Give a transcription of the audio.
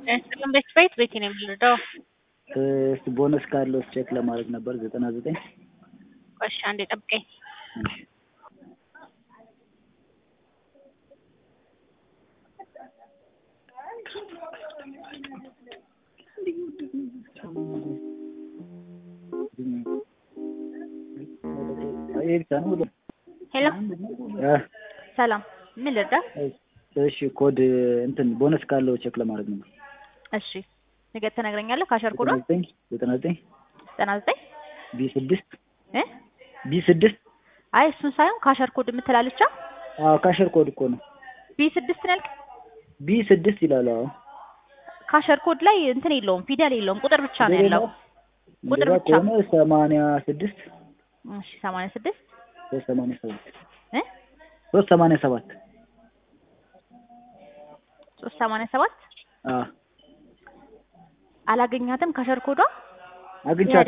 ጥቅም ቤት ቤት ቤት ነው የምንረዳው። እስቲ ቦነስ ካለው ቼክ ለማድረግ ነበር ዘጠና ዘጠኝ እሺ አንዴ ጠብቀኝ። ሄሎ ሰላም፣ ምን ልርዳ? እሺ ኮድ እንትን ቦነስ ካለው ቼክ ለማድረግ ነበር። እሺ ነገ ትነግረኛለህ። ካሸር ኮዶ ዘጠና ዘጠኝ ዘጠና ዘጠኝ ቢ ስድስት እ ቢ ስድስት አይ እሱን ሳይሆን ካሸር ኮድ የምትላለቻ አዎ ካሸር ኮድ እኮ ነው። ቢ ስድስት ነው ያልክ? ቢ ስድስት ይላል። አዎ ካሸር ኮድ ላይ እንትን የለውም ፊደል የለውም ቁጥር ብቻ ነው ያለው። ቁጥር እንደዛ ብቻ ከሆነ ሰማንያ ስድስት እሺ ሰማንያ ስድስት ሶስት ሰማንያ ሰባት እ ሶስት ሰማንያ ሰባት ሶስት ሰማንያ ሰባት አዎ አላገኛትም ካሸር ኮዷ አግኝቻለሁ።